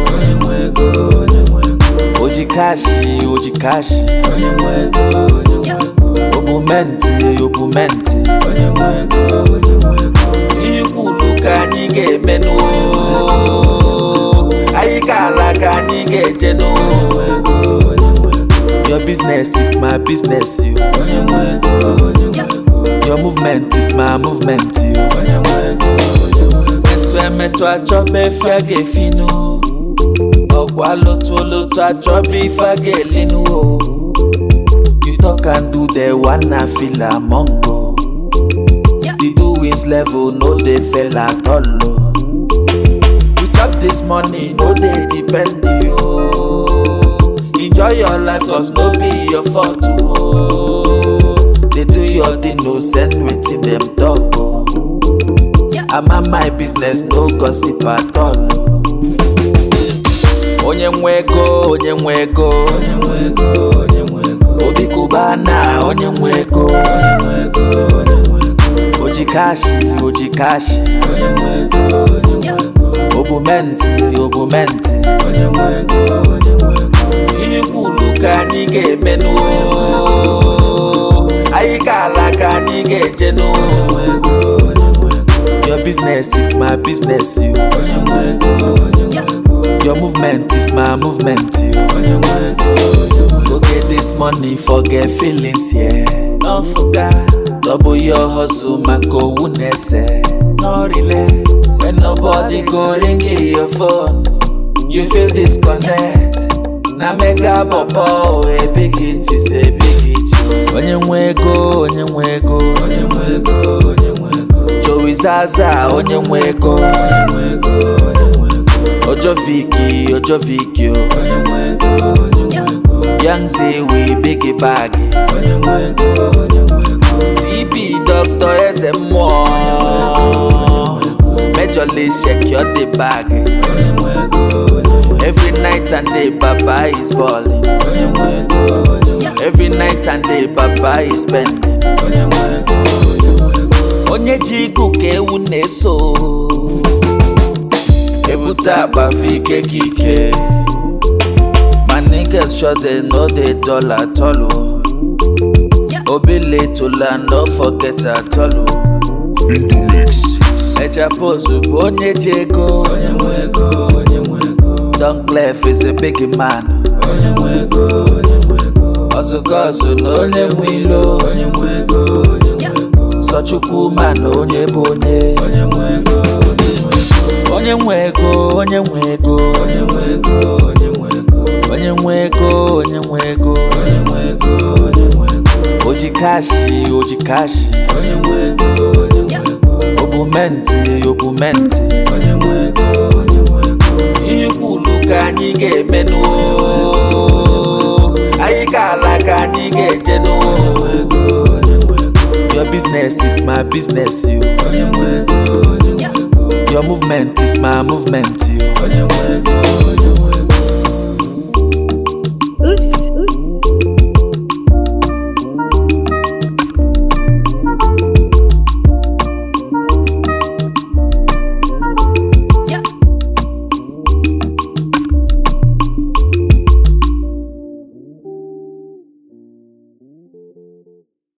onye nwe ego onye nwe ego oji kashi oji kashi onye nwe ego onye nwe ego obumenti obumenti onye nwe ego onye nwe ego ihe kwulu ka anyị ga-emenụ anyị ka ala ka anyị ga-ejenụ onye nwe ego onye nwe ego your business is my business you onye nwe ego onye nwe ego your movement is my movement you onye nwe ego onye nwe ego emetụ emetụ achọba efe a ga-efinu ọkwa lotu olotu achọba ife a ga-elinu o you talk and do the one na feel among o the doings level no dey fail at all o you chop this money no dey depend you o enjoy your life cause no be your fault o dey do your thing no send wetin dem talk o. I'm on my business, no gossip at all. Onye nwe ego, onye nwe ego, onye nwe ego onye nwe ego obi kubana, onye nwe ego, onye nwe ego onye nwe ego oji kashi, oji kashi, onye nwe ego onye nwe ego obumenti, obumenti. onye nwe ego onye nwe ego Ihe kwulu ka anyị ga-emenụ, anyị ka ala ka anyị ga-ejenụ. onye nwe ego onye nwe ego Your business is my business, you. onye nwe ego onye nwe ego Your movement is my movement, you. onye nwe ego onye nwe ego Go get this money, forget feelings, yeah. Don't forget. Double your hustle, maka owu na-ese. No relent. When nobody go ring your phone, you feel disconnect. Na mega bobo, a big it is a big it. Onye nwe ego, onye nwe ego. onye nwe ego onye nwe ego Joey Zaza, onye nwe ego. onye nwe ego onye nwe ego Ojo Viki, Ojo Viki, oh. onye nwe ego onye nwe ego Young Zewi, big bag. onye nwe ego onye nwe ego CB Dr. Eze mmụọ Majorly secure the bag onye nwe ego onye nwe Every night and day Baba is balling onye nwe ego onye nwe Every night and day Baba is spending onye nwe ego onye nwe ego Onye ji igu ka ewu na-eso Ebute akpafe ike ka ike My niggas sure they know they dollar at all oh. Obele tola no forget at all oh. Eja pose bụ onye ji ego onye nwe ego onye nwe ego Don Clef is a big man onye nwe ego onye nwe ego Ọzụkọzụ na onye nwe ilo onye nwe ego onye nwe ego Sọchukwu ma na onye bụ onye onye nwe ego onye nwe ego Onye nwe ego onye nwe ego onye nwe ego onye nwe ego Onye nwe ego onye nwe ego onye nwe ego onye nwe ego Oji kashi oji kashi onye nwe ego onye nwe ego Obumenti obumenti onye nwe ego onye nwe ego Ihe kwulu ka anyị ga-emenụ Anyị ka ala ka anyị ga-ejenụ onye nwe ego onye nwe ego Your business is my business you onye nwe ego onye nwe ego Your movement is my movement you onye nwe ego